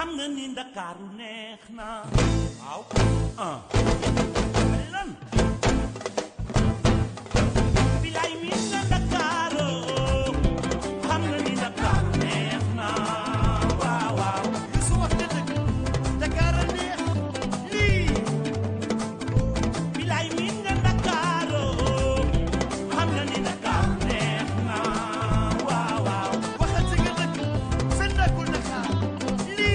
xam nga ni ndakaaru neex na waaw ah ay lan bilaay mi na ndakaaru xam nga ni ndakaaru neex na waaw waaw su wax na dëgg Dakar a neex lii bilaay mi na ndakaaru xam nga ni ndakaaru neex na waaw waaw waxati nga dëgg sa ndakul Dakar lii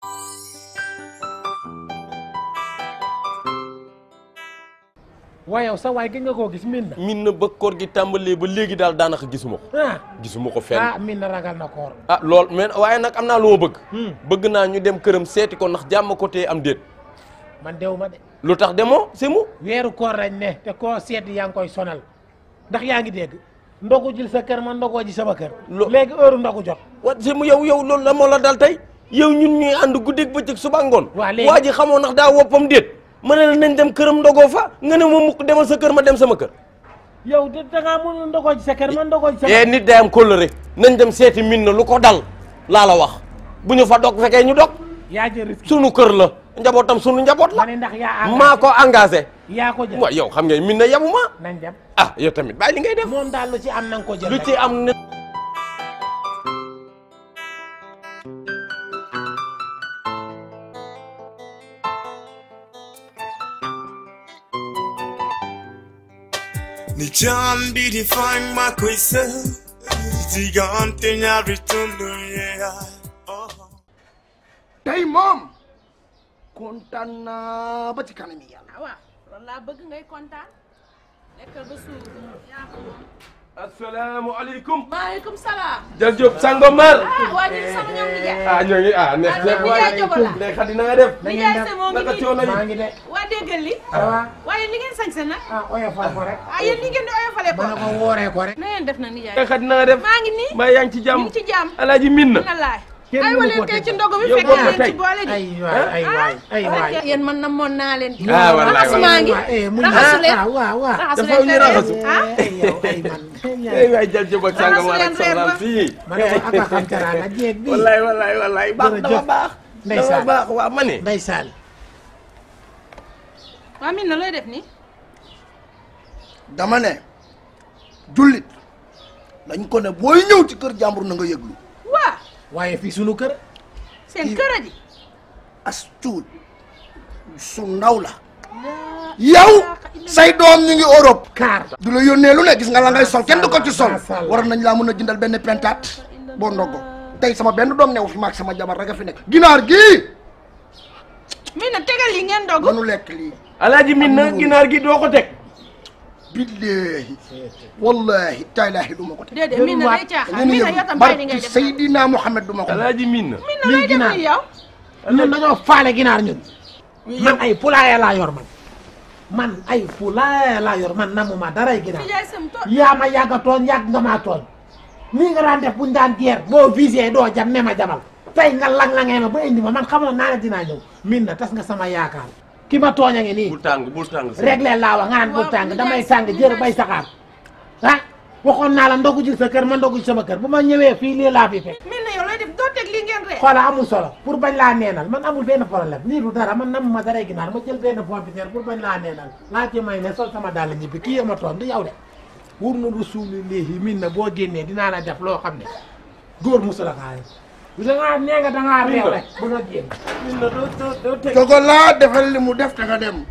waaye yow sa waay gëj nga koo gis min na min na ba koor gi tàmbalee ba léegi daal daanaka gisuma ko ah gisuma ko fenn ah min na ragal na koor ah lool mais waaye nag am naa lu ma bëgg bëgg naa ñu dem këram seeti ko ndax jàmm ko tee am déet man dew ma de lu tax demoo si mu weeru koor lañ ne te koo seet yaa ngi koy sonal ndax yaa ngi dégg ndogu jil sa kër man ndogoo ji sama kër Lo- léegi heure ndogu jot wa si mu yow yow loolu la moo la dal tey yow ñun ñuy ànd guddeeg bëccëg suba ngoon Waa léegi- waa ji xamoo ndax daa woppam déet ma ne la nañ dem këram ndogoo fa nga ne ma mukk demal sa kër ma dem sama kër yow de da ngaa mënul ndogoo ji sa kër man ndogoo ji sama eh nit day am kóllëre nañ dem seeti min na lu ko dal laa la wax bu ñu fa dog fekkee ñu dog yaa jël risque sunu kër la njabootam sunu njaboot la ma ne ndax yaa engagé maa ko engagé yaa ko jël waaw yow xam nga min na yabu ma nañ dem ah yow tamit bàyyi li ngay def moom daal lu ci am na nga ko jël lu rek. ci am ne ni jaan bi di fang ma koy së diggante ñaari tund yeeyaay oh. tey moom kontaan naa ba ci kanam yi yàlla ah waaw loolu laa bëgg ngay kontaan lekkal ba suur yaa ko moom. asalaamaaleykum maaleykum salaam. jërëjëf Sangomar ah waa ñu sama ñoom nijaay. ah ñoo ngi ah neex Ah, neex nijaay Jogo la. ndey xadi na nga def nijaay se moo ngi naka nii. coono yi maa ngi de waa déggal li. awa waaye li ngeen sañse nag. ah oyofal ko rek ah yéen li ngeen di oyofalee ko. ma ne ko wooree ko rek na ngeen def na nijaay. ndey xadi na nga def maa ngi nii. maa yaa ngi ci ñu jàmm ngi ci jàmm. alaaji min na na laay. Kenn ay mënu wala koo kay teg. ci ndogu bi Yow fekk bokk na leen tey. ci boole ji. ay waay ay waay ay waay yéen man na moon naa leen. Ah, wallaay, raxasu maa ngi. eh mu raxasu leen. ah waaw waaw raxasu dafa leen ñu te raxasu. leen. ah ay yow ay man ay waay jërëjëf ak Sangomar ak Raxasu leen soxnaam reer ba. fii ma ne ko ak a xam teraanga jéeg bi wallaay wallaay wallaay baax dafa Jërëjëf. baax dafa Ndeysaan. baax waa ma ne ndeysaan waa min na looy def nii. dama ne jullit dañ ko ne booy ñëw ci kër jàmbur na nga yëglu waa waaye fii sunu kër seen kër a ji. as tuut su ndaw la yow say doom ñu ngi Europe kaar du la yónnee lu ne gis nga la ngay sol kenn du ko ci sol Macha Allah. waroon nañ laa mën a jëndal benn pentaat boo ndogo tey sama benn doom newu fi maag sama jabar rek a fi nekk ginaar gii min na tegal yi ngeen dogu. manu lekk lii alaaji min na ginaar gi doo ko teg billahi wallahi taalaahi du ma ko teg déedéet min na day caaxaan ngeen min na yëglu yow tam bàyyi li ngay barki def. Seydina Muhammad du ma ko teg alaaji min na min na looy def ginaar. nii yow. ñun dañoo faale ginaar ñun man ay poulailler laa yor man man ay poulailler laa yor man namuma daray ginaar nijaay sam to. yaa ma yàgg a tooñ yàgg nga maa tooñ nii nga daan def buñ daan geer boo visé doo jam ne ma jamal tey nga lang-langee ma ba indi ma man xamoon naa ne dinaa ñëw min na tas nga sama yaakaar ki ma tooñ a ngi nii bul tàng bul tàng si réglé laa wax nga naan bu Waaw, tàng nijaay damay sa- tàng jër nijaay bay sa- saxaar ah waxoon naa la ndogu ji sa kër ma ndogu ji sama kër bu ma ñëwee fii lii laa fi fekk min na yow looy def doo teg lii ngeen ree. xoola amul solo pour bañ laa neenal man amul benn problème lii du dara man nam ma daray ginaar ma jël benn pompiteer pour bañ laa neenal laa ci may ne sol sama dàll ñibbi kii ma toon di yow de wur na rasulillahi min na boo génnee dinaa la def loo xam ne góor musula kaay bu dangaa nee nga dangaa réew rek bu nga génn min na doo doo doo teg jogo laa defal li mu def te nga dem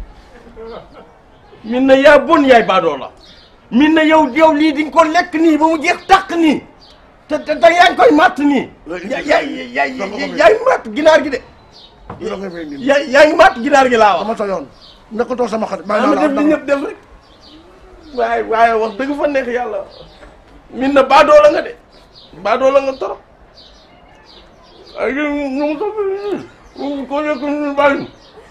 min na yaa bon yaay baadoo la min na yow yow lii di nga ko lekk nii ba mu jeex tàq nii te te te yaa ngi koy matt nii yaa yaa yaa yaa ngi matt ginaar gi de lu la nga fay indi yaa yaa ngi matt ginaar gi laa wax dama sa yoon nekkatoo sama xarit bàyyi ama naa def la li ñëpp def rek waaye waaye wax dëgg fa neex yàlla min na baadoo la nga de baadoo la nga torop ay ñu mu sofi ñu ko yëkk ñu bàyyi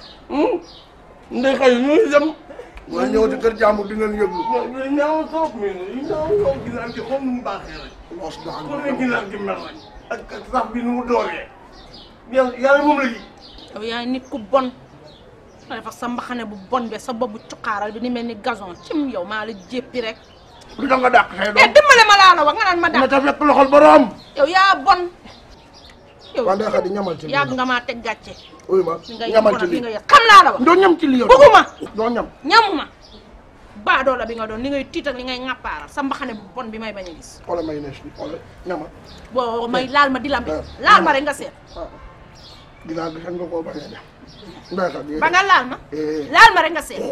ndey xëy ñu dem waa ñëw ci kër jàmbur di ngeen yëglu ñoo ñaaw trop mi yi ñaaw ñaaw ginaar gi xool nu mu baaxee rek loos doxal xool ne ginaar gi mel rek ak ak sax bi nu mu dooree yàlla yàlla moom la ji yow yaay nit ku bon. nga def ak sa mbaxane bu bon be sa bobu cuqaaral bi ni mel ni gazon cim yow maa la jéppi rek. lu tax nga dàq say eh doom dimbale ma laa la wax nga naan ma na daal. ta fekk loxol borom yow yaa bon. yow waa Ndeye Khady ñamal ci lii yàgg nga maa teg gàcce uy ma li nga ñamal yëg ci li lii nga yëg xam naa la wax doo ñam ci lii yow bëgguma doo ñam ñamuma baadoo la bi nga doon li ngay tiit ak li ngay ŋàppaaral sa mbaxane bu bon bi may bañ a gis xoolal mayonnaise bi xoolal ñamal boo may laal ma di la Eh, laal ma rek nga seet dinaa gis nga koo bañ a def Ndeye Khady ba nga laal ma Eh. laal ma rek nga seet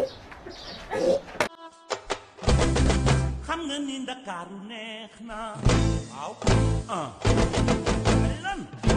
xam nga ni ndakaaru neex na waaw ah lan